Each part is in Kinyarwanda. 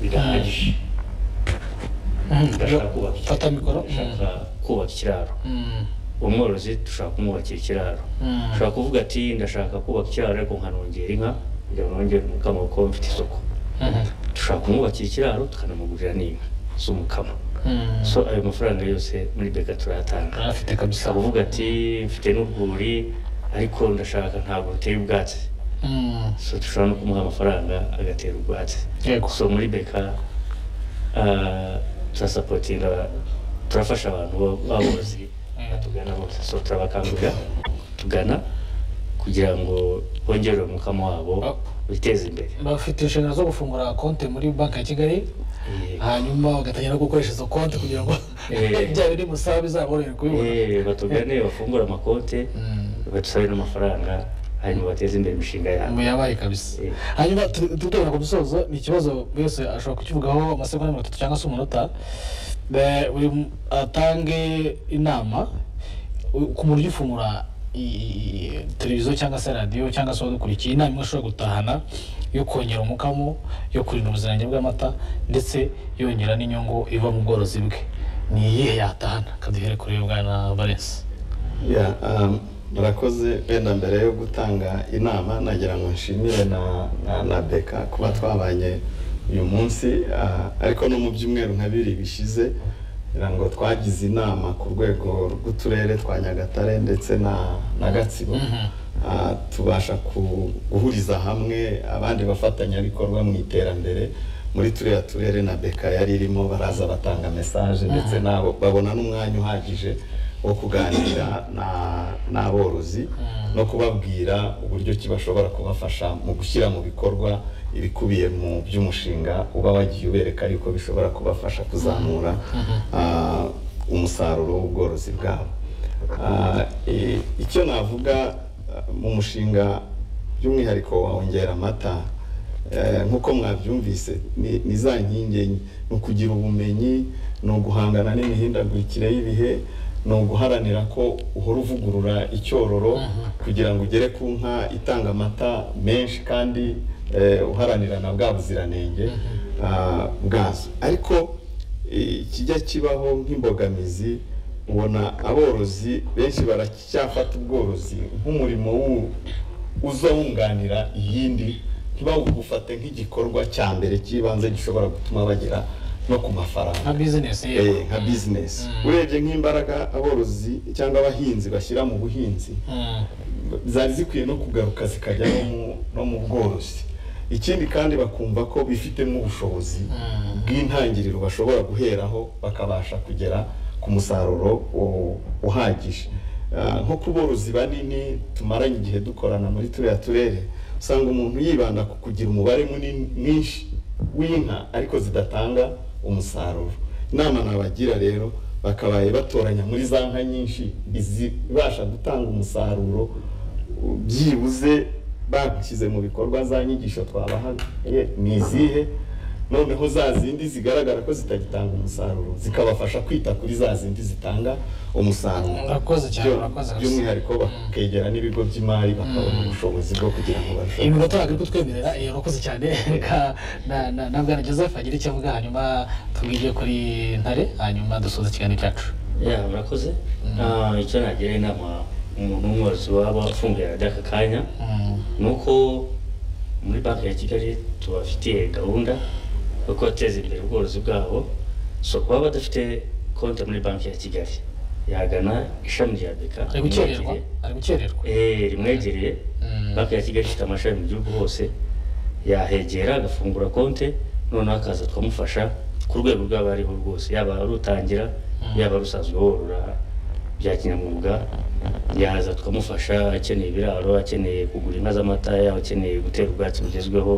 birahagije bashaka kubaka fata mikoro bashaka kubaka ikiraro Mm, umworozi dushaka kumwubakira ikiraro mm, ushobora kuvuga ati ndashaka kubaka ikiraro ariko nkanongera inka kugira ngo nongere umukamo kuko mfite isoko mm, dushobora kumwubakira ikiraro tukanamugurira n'inka z'umukamo mm. so ayo mafaranga yose muri beka turayatanga afite kabisa ushobora kuvuga ati mfite n'urwuri ariko ndashaka ntabwo ruteye ubwatsi Mm, so dushobora no kumuha amafaranga agatera ubwatsi yego so muri beka ah, turasapotinga turafasha abantu bo- b'aborozi batugana bose so turabakangurira tugana kugira ngo bongere umukamo wabo Ah. biteze imbere bafite inshingano zo gufungura konti muri banki ya kigali Eh, hanyuma bagatangira no gukoresha izo konti kugira ngo Eh. bya biri musaba bizaborohere kubibona eh, batugane bafungure amakonte Mm, badusabe n'amafaranga hanyuma bateze imbere imishinga yabo mu yabaye kabisa Eh. hanyuma tu- tugera ku musozo ni ikibazo buri wese ashobora kukivugaho amasegonda mirongo itatu cyangwa se umunota Be- buri mu- atange inama u- ku buryo ufungura i- i- televiziyo cyangwa se radiyo cyangwa se wadukurikiye inama imwe ushobora gutahana yo kongera umukamo yo kurinda ubuziranenge bw'amata ndetse yongera n'inyungu iva mu bworozi bwe ni iyihe yatahana kaduhere kuri bwana valensi Ya, um, murakoze wenda mbere yo gutanga inama nagira ngo nshimire na, na, na beka kuba twabanye uyu munsi ah, ariko no mu byumweru nka bibiri bishize ngira ngo twagize inama ku rwego rw'uturere twa nyagatare ndetse na, na gatsibo Mhm. Ah, tubasha ku- guhuriza hamwe abandi bafatanyabikorwa mu iterambere muri turiya turere na beka yari irimo baraza batanga mesaje ndetse nabo babona n'umwanya uhagije wo kuganira na- n'aborozi no kubabwira uburyo ki bashobora kubafasha mu gushyira mu bikorwa ibikubiye mu by'umushinga uba wagiye ubereka yuko bishobora kubafasha kuzamura ah, umusaruro w'ubworozi bwabo Ah, i- icyo navuga ah, mu mushinga by'umwihariko wa Ongera amata eh, nk'uko mwabyumvise ni ni za nkingi enye ni ukugira ubumenyi ni uguhangana n'imihindagurikire y'ibihe ni uguharanira ko uhora uvugurura icyororo kugira ngo ugere ku nka itanga amata menshi kandi eh, uharanira na bwa buziranenge ah, bwazo ariko ikijya kibaho nk'imbogamizi ubona aborozi benshi baracyafata ubworozi nk'umurimo wu- uza wunganira iyindi ntibawugufate nk'igikorwa cya mbere cy'ibanze gishobora gutuma bagera no ku mafaranga nka bizinesi Eh, nka bizinesi urebye nk'imbaraga aborozi cyangwa abahinzi bashyira mu buhinzi Mm, zari zikwiye no kugaruka zikajya no mu- no mu bworozi ikindi kandi bakumva ko bifitemo ubushobozi mm, bw'intangiriro bashobora guheraho bakabasha kugera ku musaruro u- uhagije Ah, nko ku borozi banini tumaranye igihe dukorana muri turiya turere usanga umuntu yibanda ku kugira umubare munini mwinshi w'inka ariko zidatanga umusaruro inama nabagira rero bakabaye batoranya muri za nka nyinshi izibasha gutanga umusaruro byibuze bashyize mu bikorwa za nyigisho twabahaye ni izihe noneho za zindi zigaragara ko zitagitanga umusaruro zikabafasha kwita kuri za zindi zitanga umusaruro Murakoze cyane, Byo- murakoze kabisa. by'umwihariko bakegera n'ibigo by'imari bakabona ubushobozi bwo kugira ngo barusheho iminota ntabwo iri kutwemerera iyo urakoze cyane Ka- na- na- na bwana joseph agira icyo avuga hanyuma tubwige kuri ntare hanyuma dusoza ikiganiro cyacu ya murakoze Ah, icyo nagira inama umuntu w'umworozi waba afunguye radiyo aka kanya Mm, ni uko muri banki ya kigali tubafitiye gahunda yo kubateza imbere ubworozi bwabo so kuba badafite konti muri banki ya kigali yagana ishami rya beka ari gukererwa ari gukererwa Eh, rimwegereye Mm. banki ya kigali ifite amashami mu gihugu hose yahegera agafungura konti noneho akaza tukamufasha ku rwego rwaba ariho rwose yaba ari utangira yaba ari usanzwe worora bya kinyamwuga yaza tukamufasha akeneye ibiraro akeneye kugura inka z'amata yaba akeneye gutera ubwatsi bugezweho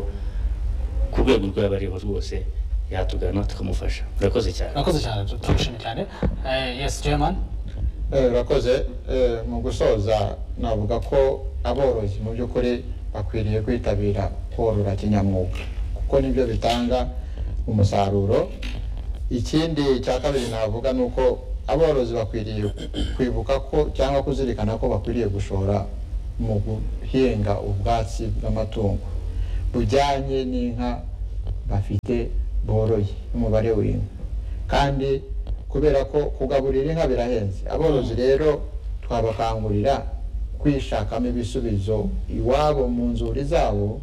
ku rwego rwaba ariho rwose yatugana tukamufasha murakoze cyane urakoze cyane tu- turagushimye cyane Eh, yes chairman Eh, urakoze Eh, mu gusoza navuga ko aborozi mu by'ukuri bakwiriye kwitabira korora kinyamwuga kuko nibyo bitanga umusaruro ikindi cya kabiri navuga ni uko aborozi bakwiriye kwibuka ko cyangwa kuzirikana ko bakwiriye gushora mu guhinga ubwatsi bw'amatungo bujyanye n'inka bafite boroye umubare w'inka kandi kubera ko kugaburira inka birahenze aborozi rero twabakangurira kwishakamo ibisubizo iwabo mu nzuri zabo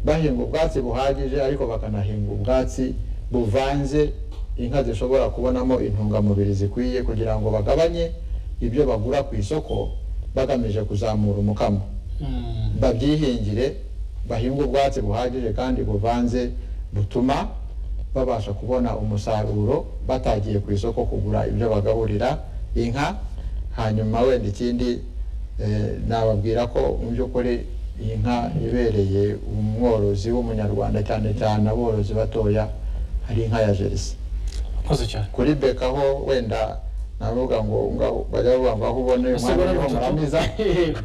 bahinga ubwatsi buhagije ariko bakanahinga ubwatsi buvanze inka zishobora kubonamo intungamubiri zikwiye kugira ngo bagabanye ibyo bagura ku isoko bagamije kuzamura umukamo babyihingire bahinga ubwatsi buhagije kandi buvanze butuma babasha kubona umusaruro batagiye ku isoko kugura ibyo bagaburira inka hanyuma wenda ikindi eh, nababwira ko mu by'ukuri iyi nka ibereye umworozi w'umunyarwanda cyane cyane aborozi batoya hari inka ya jerisi murakoze cyane kuri beka ho wenda navuga ngo ngaho bajya bavuga ngo aho ubona uyu mwana niho muramiza Yego.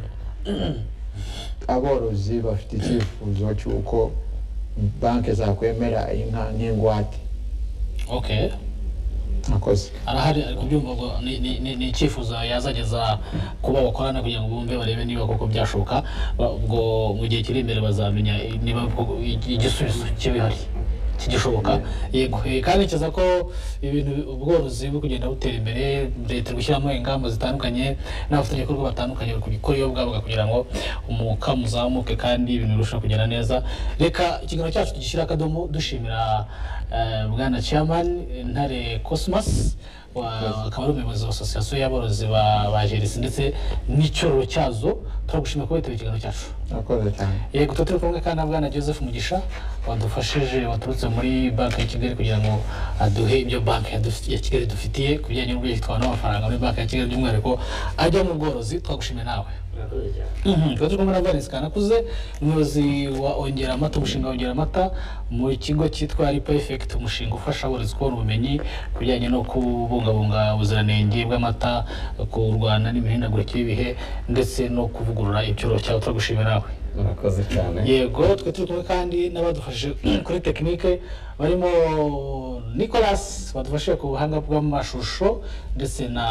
aborozi bafite icyifuzo cy'uko banki zakwemera inka nk'ingwate okay akoze arahari ari kubyumva ngo ni- ni- ni- ni icyifuzo yazageza ku bo bakorana kugira ngo bumve barebe niba koko byashoboka ba- ubwo mu gihe kiri imbere bazamenya i- niba koko i- igisubizo kibihari kigishoboka yego Eh, kandi ntekereza ko ibintu ubworozi buri kugenda butera imbere leta iri gushyiramo ingamba zitandukanye n'abafatanyabikorwa batandukanye bari kubikora iyo bwabaga kugira ngo umukamo uzamuke kandi ibintu birusheho kugenda neza reka ikiganiro cyacu tugishyira akadomo dushimira eh, bwana chairman ntare cosmas wa- akaba ari umuyobozi wa asosiyasiyo y'aborozi ba- ba jerisi ndetse n'icyororo cyazo turagushimira kuba witabiye ikiganiro cyacu akoze cyane yego tuba turi kumwe kandi na bwana joseph mugisha wadufashije waturutse muri banki ya kigali kugira ngo aduhe ibyo banki ya dufi- ya kigali dufitiye ku bijyanye n'uburyo twabona amafaranga muri banki ya kigali by'umwihariko ajya mu bworozi twagushimiye nawe murakoze cyane Mhm, tuba turi kumwe na valens kanakuze umuyobozi wa ongera amata umushinga wongera amata mu kigo cyitwa ripa effect umushinga ufasha aborozi kubona ubumenyi ku bijyanye no kubungabunga ubuziranenge bw'amata kurwana n'imihindagurikire y'ibihe ndetse no kuvugurura icyoro cyawe turagushimira nawe murakoze cyane yego twe turi kumwe kandi n'abadufashe kuri tekinike barimo nicolas badufashije ku buhanga bw'amashusho ndetse na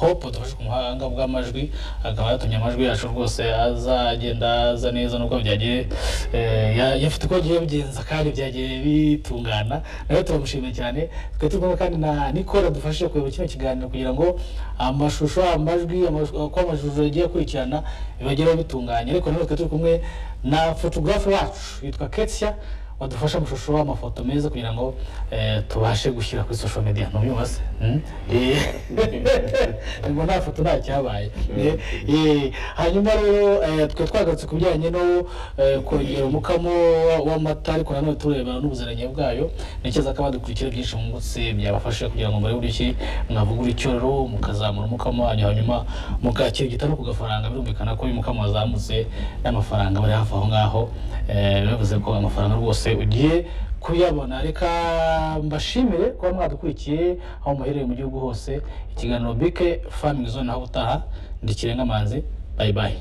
hope badufashe ku buhanga bw'amajwi akaba yatumye amajwi yacu rwose azagenda aza neza nubwo byagiye eh, ya- yafite uko agiye bigenza kandi byagiye bitungana nawe turamushimiye cyane twe turi kumwe kandi na nicole dufashe kuyobora kino kiganiro kugira ngo amashusho amajwi amashusho- uko amashusho agiye akurikirana bibagereho bitunganye ariko nanone twe turi kumwe na photographe wacu yitwa ketia wadufasha amashusho amafoto meza kugira ngo eh, tubashe gushyira kuri social media ntubyumva se Hmm? Eh. ngo nta foto nta cyabaye Eh, eh, hanyuma rero eh, twe twagarutse ku bijyanye no eh, kongera umukamo wa- w'amata ariko nanone tureba n'ubuziranenge bwayo ntekereza ko abadukurikira byinshi mwungutse byabafasha kugira ngo murebe uburyo ki mwavugura icyoro mukazamura umukamo wanyu hanyuma mukakirigita no ku gafaranga birumvikana ko uyu mukamo wazamutse n'amafaranga bari hafi aho ngaho eh, bivuze ko amafaranga rwose ugiye kuyabona reka mbashimire kuba mwadukurikiye aho muherereye mu gihugu hose ikiganiro bike famingi zone aho utaha ndi kirenga manzi bayi bayi